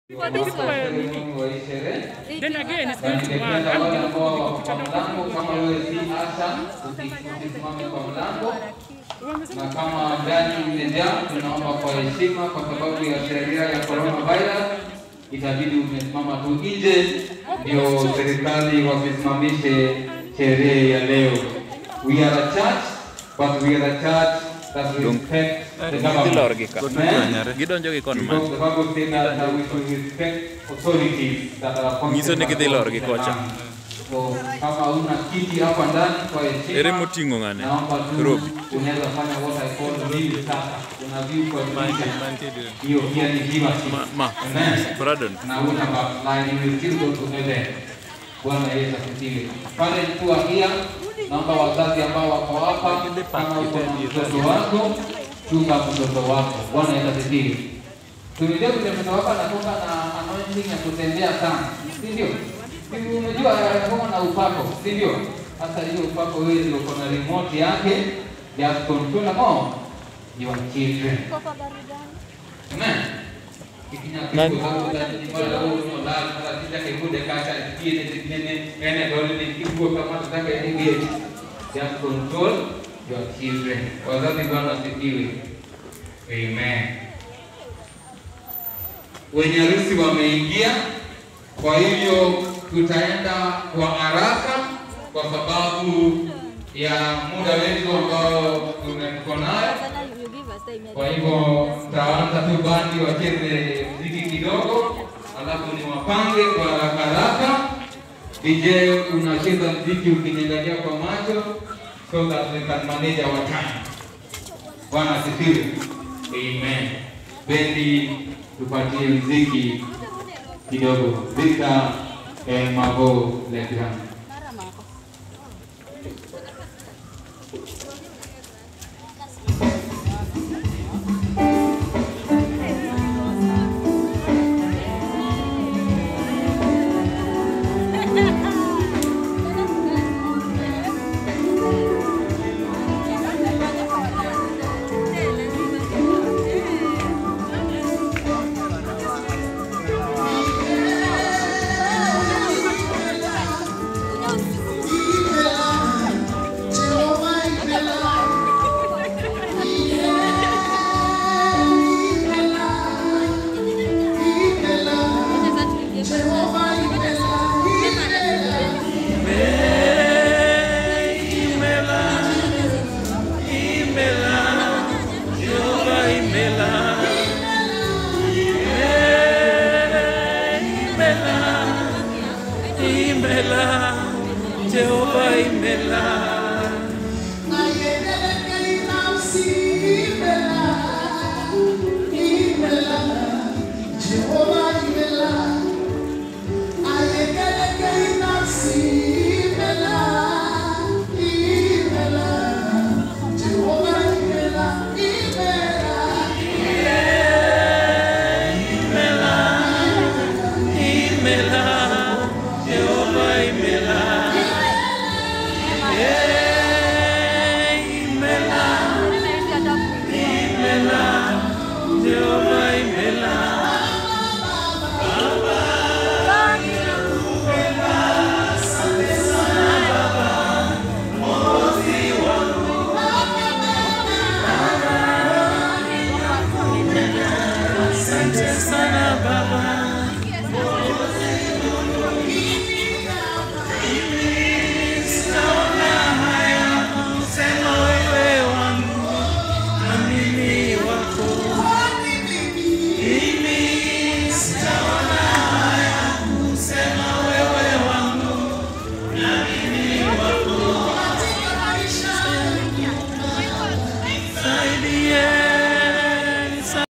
For this one. Then again, it's going to work. Ningependa I'm wale going ambao to wako kwa mlango, kama wewe si asha, usisimame kwa mlango, na kama ndani imejaa, tunaomba kwa heshima, kwa sababu ya sheria ya coronavirus, itabidi umesimama tu nje, ndio serikali wasimamishe sherehe ya leo. We are a church, but we are a church that respects the Gidhi lor gi government. ka. Amen. Gidonjo gi kon Because man. the Bible says that uh, we should respect authorities that are appointed Nyiso ni by gidhi God lor gi in the kocha. land. So kama una kiti hapa ndani kwa heshima, Ere moting'o ng'ane? naomba tu Robi. unaweza fanya what I call view sasa. Una view kwa dirisha. Hiyo pia ni viewership. Ma, ma. Amen. Pardon. Na una backline, you will still go to heaven. Bwana Yesu asifiwe. Pale mkuu pia naomba wazazi ambao wako hapa, kama uko na mtoto wako, chunga mtoto wako. Bwana Yesu asifiwe. Tumejua vile mtoto wako anatoka na anointing ya kutembea sana, si ndio? Si Unajua anatoka na upako, si ndio? Sasa hiyo upako wewe ndio uko na remote yake, just control more your children. Amen. Nani? Just control your children. Wazazi Bwana asifiwe. Amen. Wenye harusi wameingia, kwa hivyo tutaenda kwa haraka kwa sababu ya muda wetu ambao tuko nayo. Kwa hivyo mtaanza tu bandi wacheze mziki kidogo, alafu ni wapange kwa haraka haraka. DJ unacheza mziki ukiniangalia kwa macho so that we can manage our time. Bwana asifiwe. Amen. Bendi tupatie mziki kidogo. Victor eh, Mabo Legrand. Jehova imela. Jehovah